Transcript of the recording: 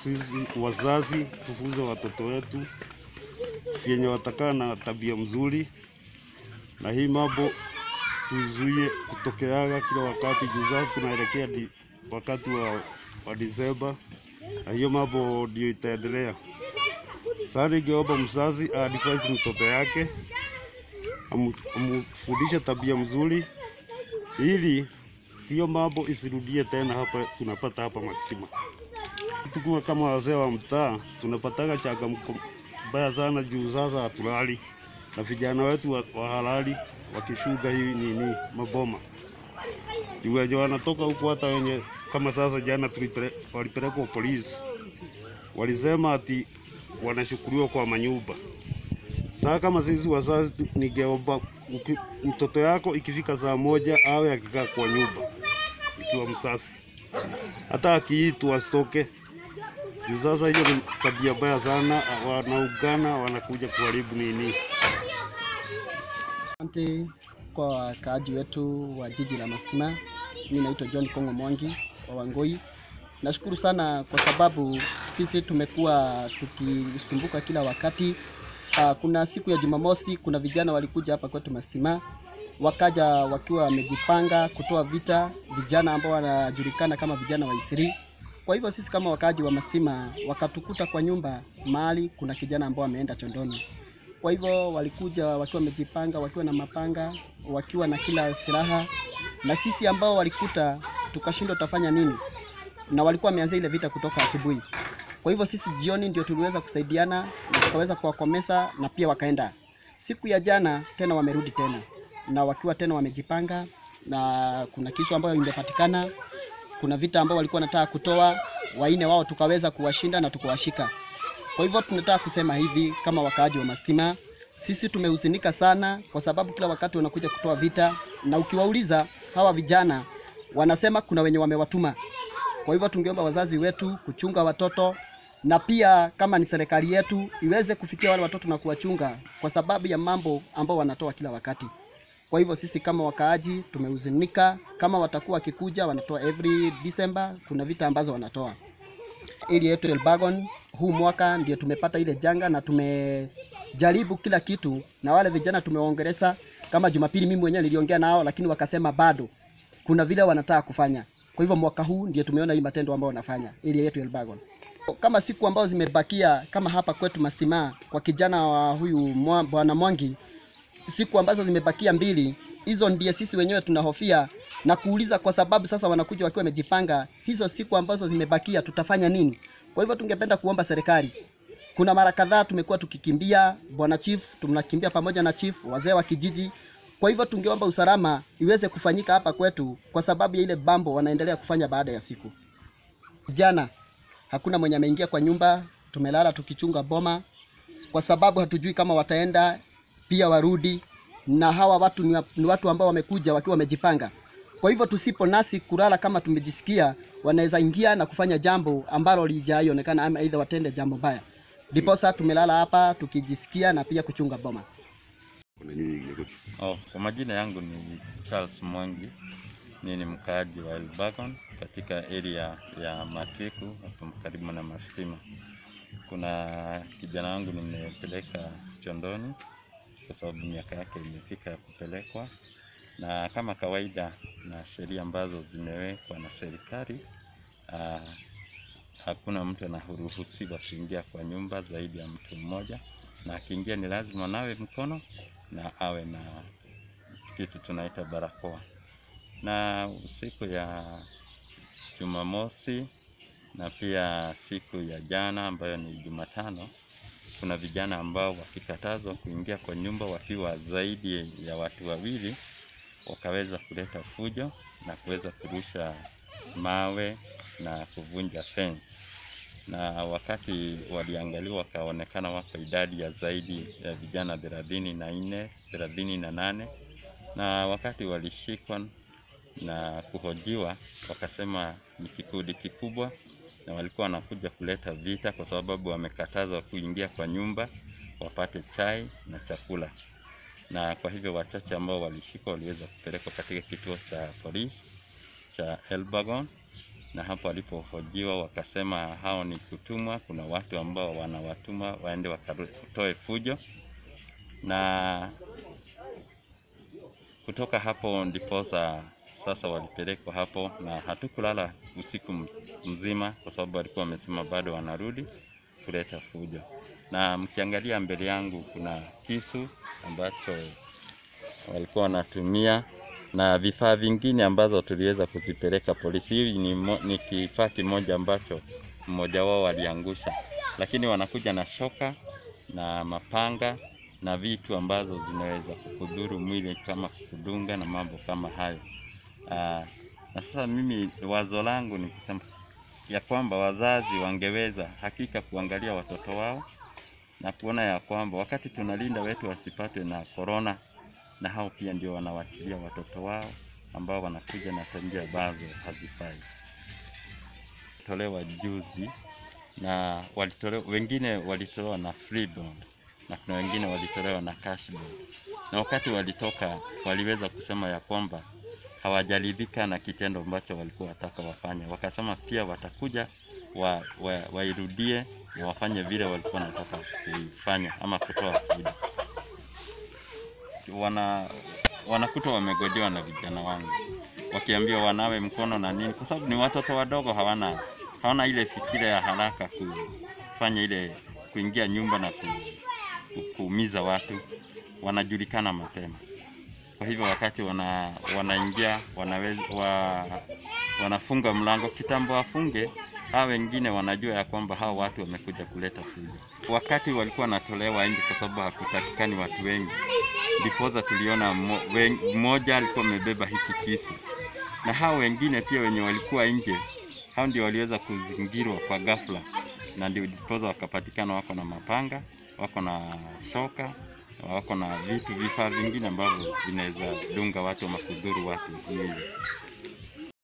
sisi wazazi tufunze watoto wetu vyenye watakaa na tabia mzuri, na hii mambo tuzuie kutokeaga kila wakati. Juu sasa tunaelekea di, wakati wa, wa Disemba, na hiyo mambo ndio itaendelea. Sasa ningeomba mzazi aadvise mtoto yake amu- amfundishe tabia mzuri, ili hiyo mambo isirudie tena hapa tunapata hapa Mastima. Tukiwa kama wazee wa mtaa tunapataga changamoto mbaya sana juu sasa hatulali na vijana wetu wa, wa halali wakishuga hii nini maboma juu wenye wanatoka huku, hata wenye kama sasa jana tulipele, walipelekwa polisi, walisema ati wanashukuriwa kwa manyumba. Sasa kama sisi wazazi, tu- ningeomba uki- mtoto yako ikifika saa moja awe akikaa kwa nyumba ikiwa msasi, hata akiitwa asitoke juu sasa hiyo ni tabia mbaya sana, wanaungana wanakuja kuharibu nini. Asante kwa wakaaji wetu wa jiji la Mastima. Mimi naitwa John Kongo Mwangi wa Wangoi. Nashukuru sana kwa sababu sisi tumekuwa tukisumbuka kila wakati. Uh, kuna siku ya Jumamosi kuna vijana walikuja hapa kwetu Mastima, wakaja wakiwa wamejipanga kutoa vita, vijana ambao wanajulikana kama vijana wa Isiri. Kwa hivyo sisi kama wakaaji wa Mastima wakatukuta kwa nyumba mahali kuna kijana ambao ameenda chondoni. Kwa hivyo walikuja wakiwa wamejipanga, wakiwa na mapanga, wakiwa na kila silaha, na sisi ambao walikuta tukashindwa tutafanya nini, na walikuwa wameanza ile vita kutoka asubuhi. Kwa hivyo sisi jioni ndio tuliweza kusaidiana na tukaweza kuwakomesa, na pia wakaenda. Siku ya jana tena wamerudi tena na wakiwa tena wamejipanga, na kuna kisu ambayo imepatikana, kuna vita ambao walikuwa wanataka kutoa, waine wao tukaweza kuwashinda na tukawashika. Kwa hivyo tunataka kusema hivi kama wakaaji wa Mastima, sisi tumehuzunika sana kwa sababu kila wakati wanakuja kutoa vita, na ukiwauliza hawa vijana wanasema kuna wenye wamewatuma. Kwa hivyo tungeomba wazazi wetu kuchunga watoto na pia kama ni serikali yetu iweze kufikia wale watoto na kuwachunga kwa sababu ya mambo ambao wanatoa kila wakati. Kwa hivyo sisi kama wakaaji tumehuzunika, kama watakuwa wakikuja wanatoa every December, kuna vita ambazo wanatoa ili yetu Elbagon huu mwaka ndio tumepata ile janga na tumejaribu kila kitu, na wale vijana tumewaongelesha. Kama Jumapili mimi mwenyewe niliongea nao, lakini wakasema bado kuna vile wanataka kufanya. Kwa hivyo mwaka huu ndio tumeona hii matendo ambayo wanafanya ili yetu Elbagon. Kama siku ambazo zimebakia kama hapa kwetu Mastima kwa kijana wa huyu mwa- bwana Mwangi, siku ambazo zimebakia mbili, hizo ndiye sisi wenyewe tunahofia na kuuliza, kwa sababu sasa wanakuja wakiwa wamejipanga. Hizo siku ambazo zimebakia tutafanya nini? Kwa hivyo tungependa kuomba serikali. Kuna mara kadhaa tumekuwa tukikimbia bwana chief, tunakimbia pamoja na chief, wazee wa kijiji. Kwa hivyo tungeomba usalama iweze kufanyika hapa kwetu, kwa sababu ya ile bambo wanaendelea kufanya baada ya siku. Jana hakuna mwenye ameingia kwa nyumba, tumelala tukichunga boma, kwa sababu hatujui kama wataenda pia warudi, na hawa watu ni, wa- ni watu ambao wamekuja wakiwa wamejipanga. Kwa hivyo tusipo nasi kulala kama tumejisikia, wanaweza ingia na kufanya jambo ambalo lijaionekana, ama aidha watende jambo mbaya. Ndiposa tumelala hapa tukijisikia na pia kuchunga boma. Oh, kwa majina yangu ni Charles Mwangi. Mimi ni mkaaji wa Elbagon katika area ya Matiku hapo karibu na Mastima. Kuna kijana wangu nimepeleka Chondoni kwa sababu miaka yake imefika ya kupelekwa, na kama kawaida na sheria ambazo zimewekwa na serikali ah, hakuna mtu anaruhusiwa kuingia kwa nyumba zaidi ya mtu mmoja, na akiingia ni lazima nawe mkono na awe na kitu tunaita barakoa. Na siku ya Jumamosi na pia siku ya jana ambayo ni Jumatano, kuna vijana ambao wakikatazwa kuingia kwa nyumba wakiwa zaidi ya watu wawili, wakaweza kuleta fujo na kuweza kurusha mawe na kuvunja fence na wakati waliangaliwa wakaonekana wako idadi ya zaidi ya vijana thelathini na nne thelathini na nane na wakati walishikwa na kuhojiwa wakasema ni kikundi kikubwa na walikuwa wanakuja kuleta vita kwa sababu wamekatazwa kuingia kwa nyumba wapate chai na chakula na kwa hivyo wachache ambao walishikwa waliweza kupelekwa katika kituo cha polisi cha Elbagon na hapo walipohojiwa wakasema hao ni kutumwa. Kuna watu ambao wanawatuma waende wakatoe fujo, na kutoka hapo ndiposa sasa walipelekwa hapo, na hatukulala usiku m- mzima kwa sababu walikuwa wamesema bado wanarudi kuleta fujo. Na mkiangalia mbele yangu kuna kisu ambacho walikuwa wanatumia na vifaa vingine ambazo tuliweza kuzipeleka polisi. Hii ni, mo- ni kifaa kimoja ambacho mmoja wao aliangusha, lakini wanakuja na shoka na mapanga na vitu ambazo zinaweza kukudhuru mwili kama kukudunga na mambo kama hayo. Aa, na sasa mimi wazo langu ni kusema ya kwamba wazazi wangeweza hakika kuangalia watoto wao na kuona ya kwamba wakati tunalinda wetu wasipatwe na korona, na hao pia ndio wanawachilia watoto wao ambao wanakuja na tabia ambazo hazifai. Tolewa juzi na walitolewa, wengine walitolewa na free bond na kuna wengine walitolewa na cash bond, na wakati walitoka waliweza kusema ya kwamba hawajaridhika na kitendo ambacho walikuwa wataka wafanye, wakasema pia watakuja wa, wa, wairudie na wafanye vile walikuwa wanataka kuifanya ama kutoa fujo. Wana wanakuta wamegojewa na vijana wangu wakiambiwa wanawe mkono na nini, kwa sababu ni watoto wadogo, hawana hawana ile fikira ya haraka kufanya ile kuingia nyumba na ku, ku, kuumiza watu, wanajulikana mapema. Kwa hivyo wakati wana, wanaingia wanaweza, wa, wanafunga mlango kitambo wafunge, hao wengine wanajua ya kwamba hao watu wamekuja kuleta fujo. Wakati walikuwa wanatolewa nje, kwa sababu hakutakikani watu wengi, ndiposa tuliona mmo- wen- mmoja alikuwa amebeba hiki kisu, na hao wengine pia wenye walikuwa nje, hao ndio waliweza kuzingirwa kwa ghafla, na ndio ndiposa wakapatikana wako na mapanga, wako na shoka, wako na vitu vifaa vingine ambavyo vinaweza dunga watu ama kudhuru watu mwili.